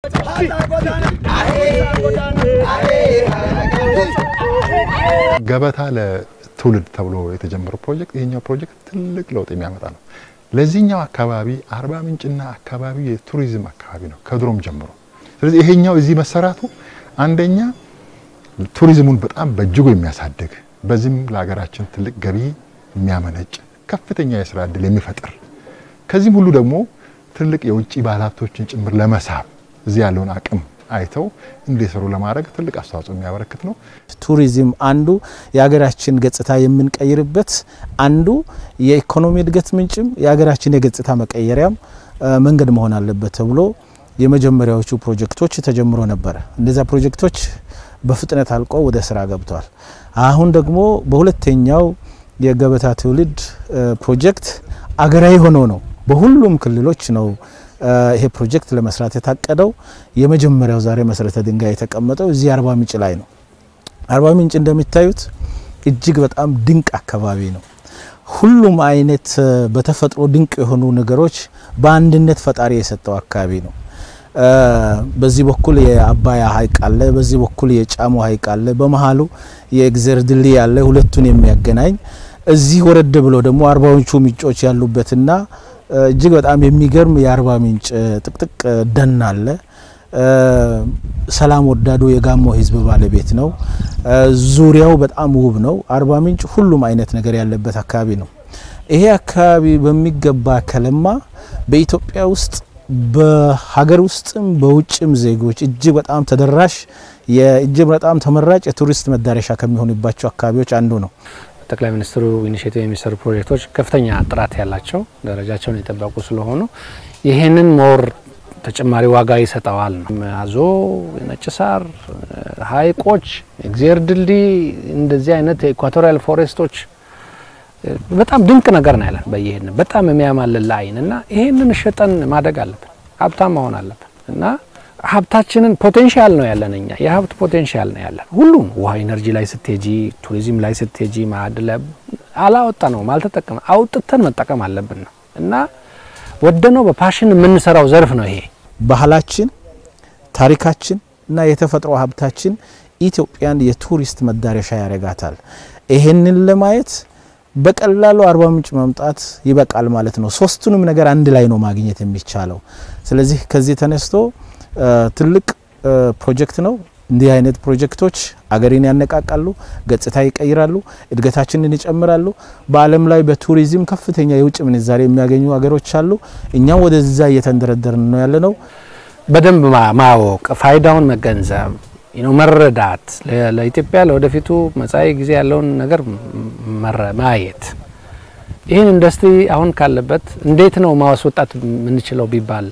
ገበታ ለትውልድ ተብሎ የተጀመረው ፕሮጀክት ይሄኛው ፕሮጀክት ትልቅ ለውጥ የሚያመጣ ነው። ለዚህኛው አካባቢ አርባ ምንጭና አካባቢ የቱሪዝም አካባቢ ነው ከድሮም ጀምሮ። ስለዚህ ይሄኛው እዚህ መሰራቱ አንደኛ ቱሪዝሙን በጣም በእጅጉ የሚያሳድግ በዚህም ለሀገራችን ትልቅ ገቢ የሚያመነጭ ከፍተኛ የስራ እድል የሚፈጥር ከዚህም ሁሉ ደግሞ ትልቅ የውጭ ባለሀብቶችን ጭምር ለመሳብ እዚህ ያለውን አቅም አይተው እንዲሰሩ ለማድረግ ትልቅ አስተዋጽኦ የሚያበረክት ነው። ቱሪዝም አንዱ የሀገራችን ገጽታ የምንቀይርበት አንዱ የኢኮኖሚ እድገት ምንጭም የሀገራችን የገጽታ መቀየሪያም መንገድ መሆን አለበት ተብሎ የመጀመሪያዎቹ ፕሮጀክቶች ተጀምሮ ነበረ። እነዚያ ፕሮጀክቶች በፍጥነት አልቆ ወደ ስራ ገብተዋል። አሁን ደግሞ በሁለተኛው የገበታ ትውልድ ፕሮጀክት አገራዊ ሆኖ ነው በሁሉም ክልሎች ነው ይሄ ፕሮጀክት ለመስራት የታቀደው። የመጀመሪያው ዛሬ መሰረተ ድንጋይ የተቀመጠው እዚህ አርባ ምንጭ ላይ ነው። አርባ ምንጭ እንደሚታዩት እጅግ በጣም ድንቅ አካባቢ ነው። ሁሉም አይነት በተፈጥሮ ድንቅ የሆኑ ነገሮች በአንድነት ፈጣሪ የሰጠው አካባቢ ነው። በዚህ በኩል የአባያ ሐይቅ አለ፣ በዚህ በኩል የጫሞ ሐይቅ አለ፣ በመሀሉ የእግዜር ድልድይ አለ፣ ሁለቱን የሚያገናኝ እዚህ ወረድ ብሎ ደግሞ አርባ ምንጩ ምንጮች ያሉበትና እጅግ በጣም የሚገርም የአርባ ምንጭ ጥቅጥቅ ደን አለ። ሰላም ወዳዱ የጋሞ ሕዝብ ባለቤት ነው። ዙሪያው በጣም ውብ ነው። አርባ ምንጭ ሁሉም አይነት ነገር ያለበት አካባቢ ነው። ይሄ አካባቢ በሚገባ ከለማ በኢትዮጵያ ውስጥ በሀገር ውስጥም በውጭም ዜጎች እጅግ በጣም ተደራሽ እጅግ በጣም ተመራጭ የቱሪስት መዳረሻ ከሚሆኑባቸው አካባቢዎች አንዱ ነው። ጠቅላይ ሚኒስትሩ ኢኒሽቲቭ የሚሰሩ ፕሮጀክቶች ከፍተኛ ጥራት ያላቸው ደረጃቸውን የጠበቁ ስለሆኑ ይህንን ሞር ተጨማሪ ዋጋ ይሰጠዋል ነው። አዞ፣ ነጭ ሳር፣ ሐይቆች፣ እግዜር ድልድይ እንደዚህ አይነት የኢኳቶሪያል ፎሬስቶች በጣም ድንቅ ነገር ነው ያለን በየሄድን በጣም የሚያማልል ለአይን እና ይሄንን ሸጠን ማደግ አለብን፣ ሀብታም መሆን አለብን እና ሀብታችንን ፖቴንሻል ነው ያለን እኛ የሀብት ፖቴንሻል ነው ያለን። ሁሉም ውሃ ኢነርጂ ላይ ስትሄጂ፣ ቱሪዝም ላይ ስትሄጂ፣ ማዕድ ላይ አላወጣ ነው አልተጠቀም አውጥተን መጠቀም አለብን ነው እና ወደነው በፓሽን የምንሰራው ዘርፍ ነው ይሄ። ባህላችን፣ ታሪካችን እና የተፈጥሮ ሀብታችን ኢትዮጵያን የቱሪስት መዳረሻ ያደርጋታል። ይሄንን ለማየት በቀላሉ አርባ ምንጭ መምጣት ይበቃል ማለት ነው። ሶስቱንም ነገር አንድ ላይ ነው ማግኘት የሚቻለው። ስለዚህ ከዚህ ተነስቶ ትልቅ ፕሮጀክት ነው። እንዲህ አይነት ፕሮጀክቶች አገሬን ያነቃቃሉ፣ ገጽታ ይቀይራሉ፣ እድገታችንን ይጨምራሉ። በዓለም ላይ በቱሪዝም ከፍተኛ የውጭ ምንዛሬ የሚያገኙ ሀገሮች አሉ። እኛም ወደዛ እየተንደረደርን ነው ያለ ነው። በደንብ ማወቅ፣ ፋይዳውን መገንዘብ፣ መረዳት ለኢትዮጵያ ለወደፊቱ መጻኢ ጊዜ ያለውን ነገር ማየት ይህን ኢንዱስትሪ አሁን ካለበት እንዴት ነው ማስወጣት የምንችለው ቢባል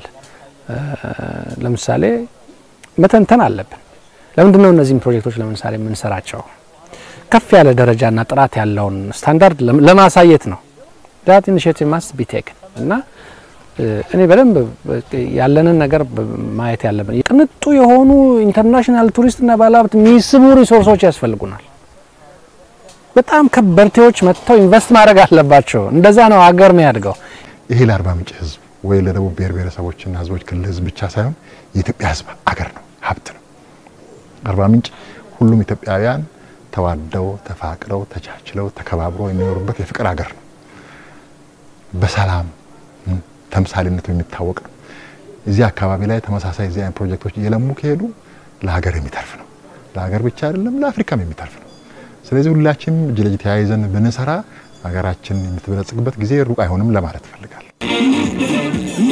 ለምሳሌ መተንተን አለብን። ለምንድን ነው እነዚህም ፕሮጀክቶች ለምሳሌ የምንሰራቸው? ከፍ ያለ ደረጃና ጥራት ያለውን ስታንዳርድ ለማሳየት ነው። ዳት ኢኒሼቲቭ ማስት ቢ ቴክን እና እኔ በደንብ ያለንን ነገር ማየት ያለብን ቅንጡ የሆኑ ኢንተርናሽናል ቱሪስትና ባለሀብት የሚስቡ ሪሶርሶች ያስፈልጉናል። በጣም ከበርቴዎች መጥተው ኢንቨስት ማድረግ አለባቸው። እንደዛ ነው ሀገር የሚያድገው። ይሄ ለአርባ ምንጭ ህዝብ ወይ ለደቡብ ብሔር ብሔረሰቦችና ህዝቦች ክልል ህዝብ ብቻ ሳይሆን የኢትዮጵያ ህዝብ አገር ነው፣ ሀብት ነው። አርባ ምንጭ ሁሉም ኢትዮጵያውያን ተዋደው ተፋቅረው ተቻችለው ተከባብረው የሚኖሩበት የፍቅር ሀገር ነው። በሰላም ተምሳሌነቱ የሚታወቅ ነው። እዚህ አካባቢ ላይ ተመሳሳይ እዚህ አይነት ፕሮጀክቶች እየለሙ ከሄዱ ለሀገር የሚተርፍ ነው። ለሀገር ብቻ አይደለም ለአፍሪካም የሚተርፍ ነው። ስለዚህ ሁላችንም እጅ ለእጅ ተያይዘን ብንሰራ ሀገራችን የምትበለጽግበት ጊዜ ሩቅ አይሆንም ለማለት እፈልጋለሁ።